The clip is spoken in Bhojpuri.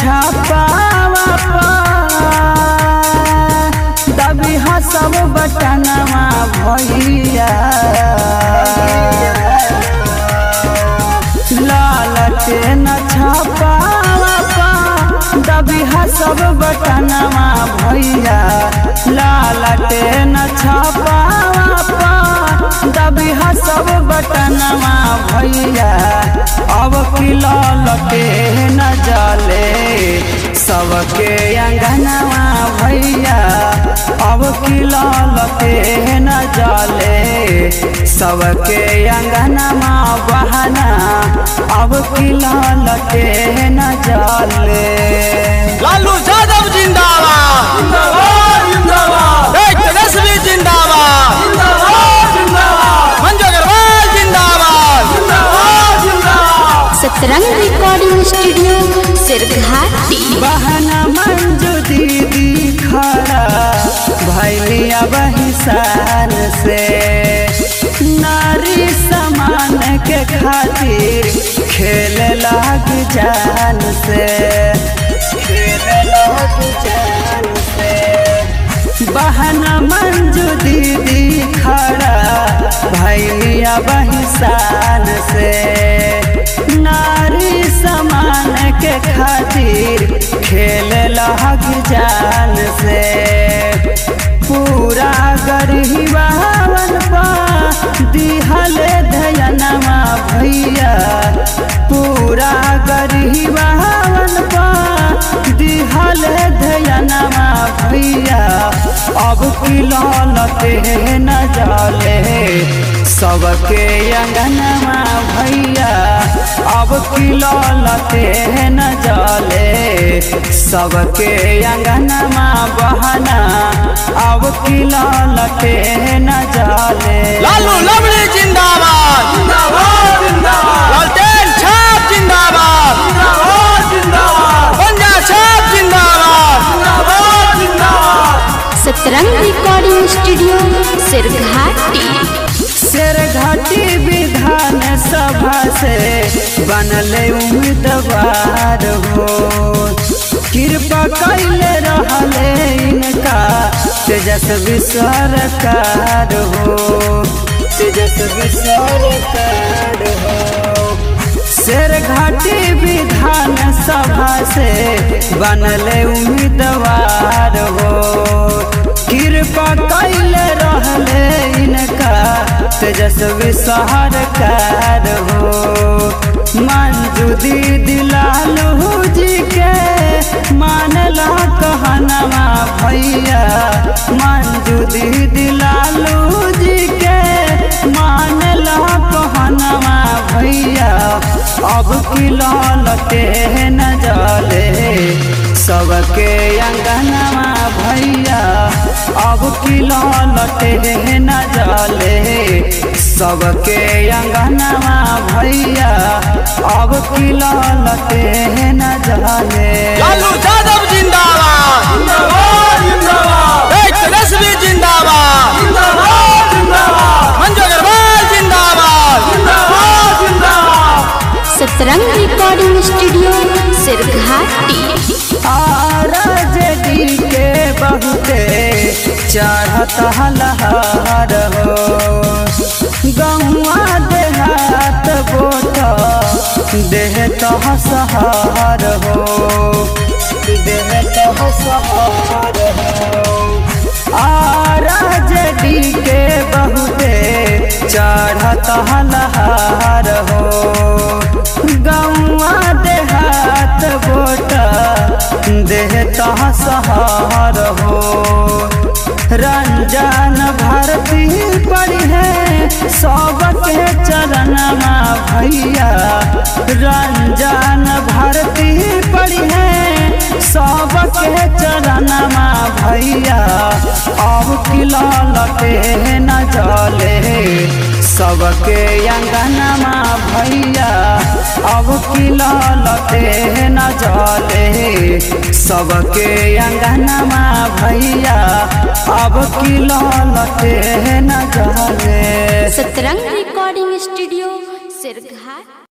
छापावा दबी सब बटनवा भैया लालटे न छापावा दबी सब बटनवा भैया लालटे न छापावा दबी सब बटनवा भैया अब किलो लटे न जले सबके अंगनवा भैया अब किलो लटे न जले सबके अंगनवा बहना अब किलो लटे न जले लालू यादव जिंदाबाद एक तेजस्वी जिंदाबाद मंजू अग्रवाल जिंदाबाद सतरंग रिकॉर्डिंग स्टूडियो सिरघाटी बहना मंजू दीदी खड़ा भैलिया बहिसान से नारी समान के खातिर खेल लाग जान से खेल लाग जान से बहना मंजू दीदी खड़ा भैलिया बहिसान से नारी समान के खातिर खेल लहग जान से पूरा गरीबावन पा दिहल धयनमा भैया पूरा गरीबावन पा दिहल धयनमा भैया अब किलो लते न जाले सबके अंगनमा भैया अब किलो लते न जाले सबके अंगनमा बहना अब किलो लते न जाले लालू लवली जिंदाबाद लालटेन छाप जिंदाबाद पंजा छाप जिंदाबाद सतरंग रिकॉर्डिंग स्टूडियो सिरघाटी शेर घाटी विधान सभा से बनले उम्मीदवार हो कृपा कैले रहले इनका तेजस्वी सरकार हो तेजस्वी सरकार हो शेर घाटी विधान सभा से बनले उम्मीदवार हो कृपा कैले रहले इनका तेजस्वी सरकार हो मंजू दीदी लालू जी के मानला कहनवा भैया मंजू दीदी लालू जी के मानला कहनवा भैया अब किलो लटे न जले सबके अंगनवा भैया अब किलो लटे न जले सबके अंगनवा भैया अब किलो लटे न जले लालू यादव जिंदाबाद एक तेजस्वी जिंदाबाद मंजू अग्रवाल जिंदाबाद Satrang recording studio Sirghati RJD के बहुते चढ़त हलहर हो गौआ देहात बोट देह तह सहार हो देह तह सहार हो आरजेडी के बहुते चढ़त हलहर हो गौआ देहात बोट देह तह सहार हो रंजन भारती पड़ी है सबके चरणमा भैया रंजन भारती पड़ी है सबके चरणमा भैया अब किलो लटे न जले सबके अंगनमा भैया अब किलो लटे न जले सबके अंगनमा भैया अब किलो लटे न जले सतरंग रिकॉर्डिंग स्टूडियो सिरघाटी